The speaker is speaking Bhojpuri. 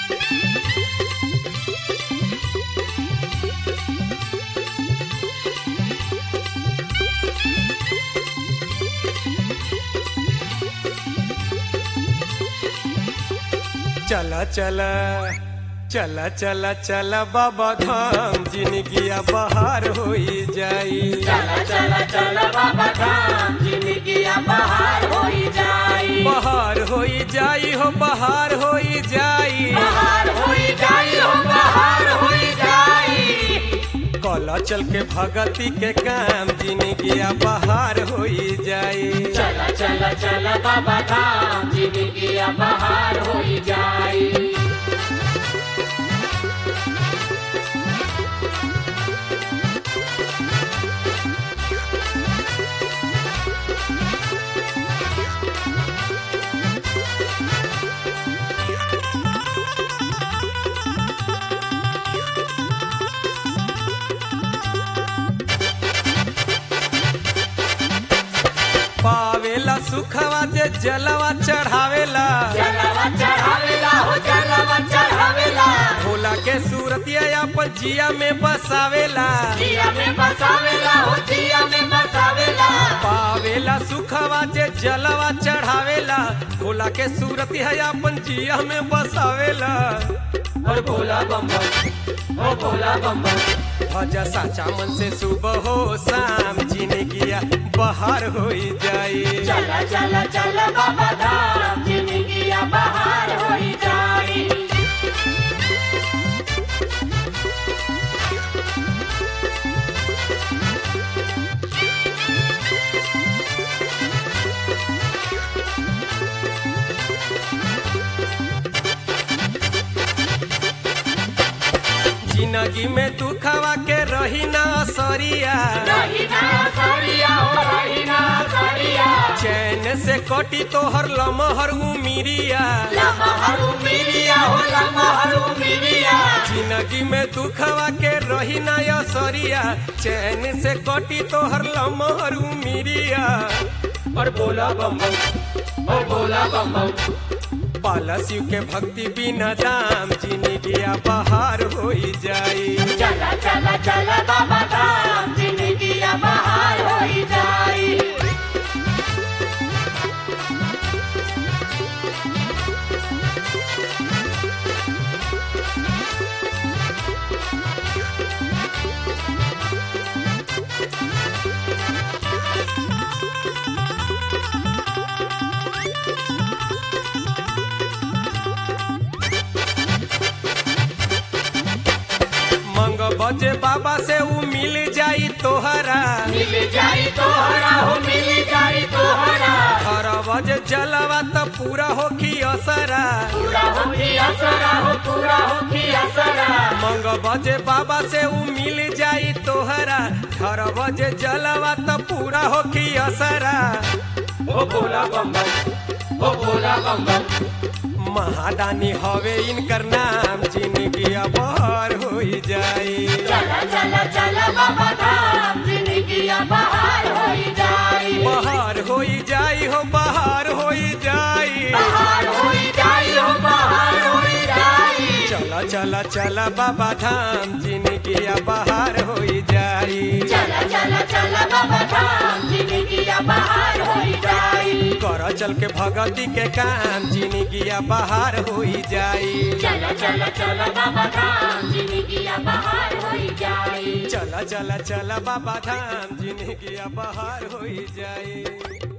चला चला चला चला चला बाबा धाम जिंदगिया बहार होई जाई चला चला चला बाबा धाम जिंदगिया बहार होई जाई बहार होई जाई हो बहार होई जाई बहार होई जाई हो बहार होई जाई कला चल के भगती के काम जिंदगिया बहार होई जाई चला चला चला बाबा धाम जिंदगिया बहार होई जाई पावेला सुखवा जे जलवा चढ़ावेला जलवा चढ़ावेला हो जलवा चढ़ावेला भोला के सूरतिया अपन जिया में बसावेला जिया में बसावेला हो जिया में बसावेला पावेला सुखवा जे जलवा चढ़ावेला भोला के सूरत है अपन जिया में बसावेला और भोला बम बम ओ भोला बम बम भजा साचा मन से सुबह हो शाम जिंदगिया बहार होई जाई चला चला चला बाबा धाम जिंदगिया बहार होई जाई जिंदगी में दुखवा के रही ना असरिया रहीना सरिया हो रहीना सरिया चैन से कटी तोहर लमहर उमिरिया लमहरू मिरिया हो लमहरू मिरिया जिंदगी में दुखवा के रही ना असरिया चैन से कटी तोहर लमहर उमिरिया और बोला बम बम ओ बोला बम बम पाला शिव के भक्ति बिना दाम जिंदगिया बहार होई जाई चला चला चला बाबा धाम जिंदगिया बहार होई जाई मंग बजे बाबा से ऊ मिल जाई तोहरा मिल जाई तोहरा हो मिल जाई तोहरा हर बजे जलवा त पूरा होखी असरा पूरा होगी असरा हो पूरा होगी असरा मंग बजे बाबा से ऊ मिल जाई तोहरा हर बजे जलवा त पूरा होखी असरा ओ बोला बम बम ओ बोला बम बम महादानी हवे इनकर नाम जिंदगी बहार होई जाई चला चला चला बाबा धाम जिंदगिया बहार होई जाई बहार होई जाई हो बहार होई जाई बहार होई जाई हो बहार होई जाई चला चला चला बाबा धाम जिंदगी बहार होई जाई चला चला चला बाबा धाम जिंदगिया बहार होई जाई कर चल के भगती के काम जिंदगी बहार होई जाई चला चला चला बाबा धाम जिंदगिया बहार होई जाई चला चला चला बाबा धाम जिंदगी बहार होई जाई